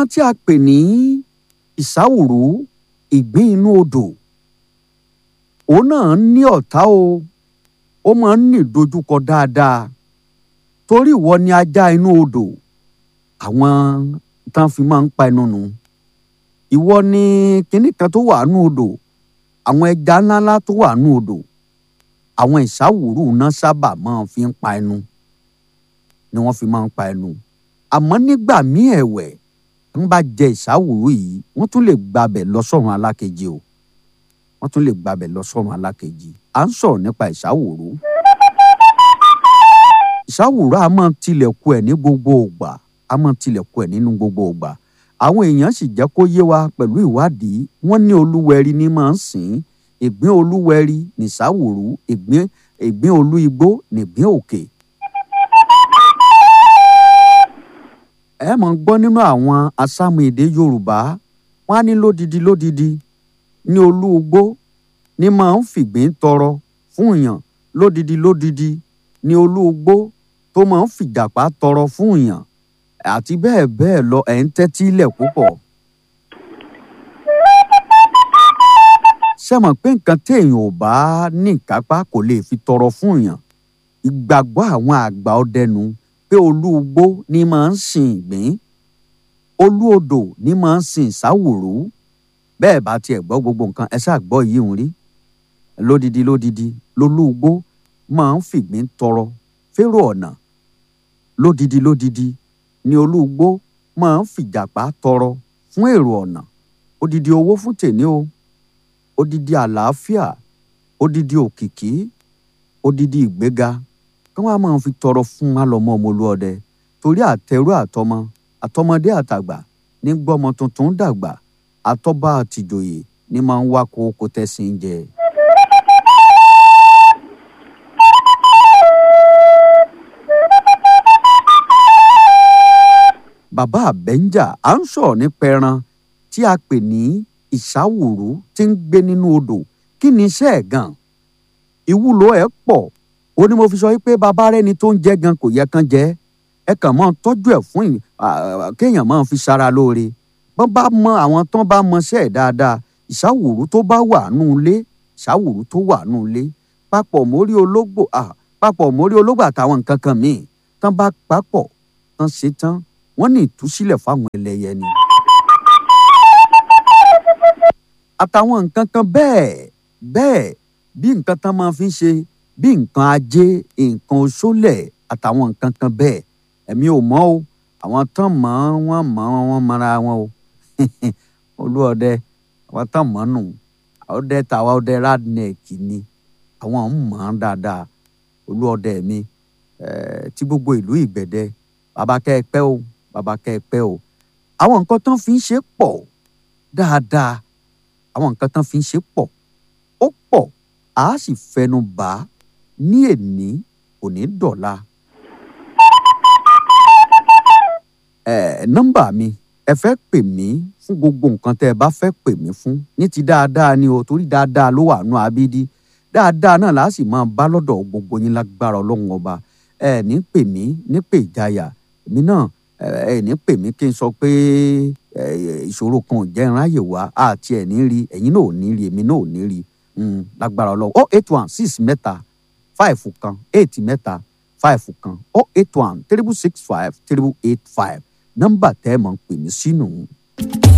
tí a pè ní ìsáwùrú ìgbín inú odò òun náà ní ọ̀tá o ó máa ń ní ìdojúkọ dáadáa torí ìwọ ni ajá inú odò àwọn tán fi máa ń pa ẹnu nù ìwọ ni kinní kan tó wà nú odò àwọn ẹja ńláńlá tó wà nú odò àwọn ìsáwùrú náà sábà máa fi ń pa ẹnu ni wọ́n fi máa ń pa ẹnu àmọ́ nígbà míì ẹ̀wẹ̀ ń bá jẹ ìsáwùrú yìí wọ́n tún lè gbabẹ̀ lọ sọ́run alákejì o wọ́n tún lè gbabẹ̀ lọ sọ́run alákejì à ń sọ̀rọ̀ nípa ìsáwùrú ìsáwùrú a máa tilẹ̀kù ẹ̀ ní gbogbo ògbà a máa tilẹ̀kù ẹ̀ nínú gbogbo ògbà àwọn èèyàn sì jẹ́ kó yé wa pẹ̀lú ìwádìí wọ́n ní olúwẹ̀rí ní máa ń sìn ìgbín olúwẹ̀rí nìsáwùrú ìgbín ìgbín olú igbó nìgbín òkè. ẹ mọ̀ ń gbọ́ nínú àwọn asámu èdè yorùbá wọ́n á ní lódidi lódidi ní olú igbó ní máa ń fìgbín tọrọ fún èèyàn lódidi lódidi ní olú igbó tó máa ń fìjàpá tọrọ fún èèyàn àti bẹ́ẹ̀ bẹ́ẹ̀ lọ ẹ̀ ń tẹ́tí lẹ̀ púpọ̀. ṣé mọ̀ pé nǹkan téèyàn ò bá ní ìkápá kò lè fi tọrọ fún èèyàn ìgbàgbọ́ àwọn àgbà ọdẹnu pé olú igbó ní máa ń sin ìgbín olú odò ní máa ń sin ìsáwùrú bẹ́ẹ̀ bá tiẹ̀ gbọ́ gbogbo nǹkan ẹ ṣáà gbọ́ yìí ń rí lódidi lódidi lolú igbó máa ń fìgbín tọrọ férò ọ̀nà lódidi lódidi ni olúgbó máa ń fìjàpá tọrọ fún èrò ọ̀nà odidi owó fún tèmi o odidi àlàáfíà odidi òkìkí odidi ìgbéga kí wọ́n á máa fi tọrọ fún alọ́mọ ọmọlúọdẹ torí àtẹrú àtọmọ àtọmọdé àtàgbà ní gbọ́mọ tuntun dàgbà àtọ́ba àtìjòyè ní máa ń wá kókó tẹ́sìn jẹ. bàbá àbẹ́ńjà à ń sọ̀rọ̀ nípa ẹran tí a pè ní ìsáwùrú tí ń gbé nínú odò kí ni iṣẹ́ ẹ̀ gan ìwúlò ẹ̀ pọ̀ ó ní mo fi sọ pé bàbá rẹni tó ń jẹ gan kò yẹ kán jẹ ẹ kàn máa tọ́jú ẹ̀ fún kéèyàn máa fi ṣara lóore bọ́n bá mọ àwọn tán bá mọṣẹ́ ẹ̀ dáadáa ìsáwùrú tó bá wà nù ilé ìsáwùrú tó wà nù ilé papọ̀ mórí ológbò papọ̀ mórí ológbò àtàwọn nǹkan kan míì tán bá papọ̀ tán ṣe tán wọ́n ní ìtúsílẹ̀ fáwọn ẹlẹ́yẹ ni. àtàwọn nǹkan kan bẹ́ẹ̀ bẹ́ẹ̀ bí nǹkan tán máa fi ń ṣe bí nǹkan ajé nǹkan oṣólẹ̀ àtàwọn nǹkan kan bẹ́ẹ̀ ẹ̀mí ò mọ̀ o àwọn tán mọ̀ wọ́n mọ̀ wọ́n mọ̀ra wọn o olúọdẹ àwọn tán mọ̀ nù ọdẹ tàwa ọdẹ radneck ni àwọn ń mọ̀ ọ́n dáadáa olúọdẹ mi tí gbogbo ìlú ìgbẹ̀dẹ bàbá kẹ́ ẹ pẹ́ o bàbá kẹ́ ẹ pẹ́ o àwọn nǹkan tán fi ń ṣe pọ̀ dáadáa àwọn nǹkan tán fi ń ṣe pọ̀ ó pọ̀ a sì fẹnu bà á ní èní òní dọ̀la. ẹ nọ́mbà mi ẹ fẹ́ pè mí fún gbogbo nǹkan tẹ́ ẹ bá fẹ́ pè mí fún ní ti dáadáa ni o torí dáadáa ló wà nù abídí dáadáa náà la sì máa bá lọ́dọ̀ gbogbo yín lágbára ọlọ́run ọba ẹ ní pè mí ní pè ìjayà èmi náà ẹ ní pè mí kí n sọ pé ìṣòro kan ò jẹ́ ìráyè wá àti ẹ̀ ní rí ẹ̀yin náà ò ní rí èmi náà ò ní rí lágbára ọlọ́run oh eight one six mẹ́ta five kan eight mẹ́ta five kan oh eight one triple six five triple eight five nọ́mbà tẹ́ ẹ mọ̀ ń pè mí sínú.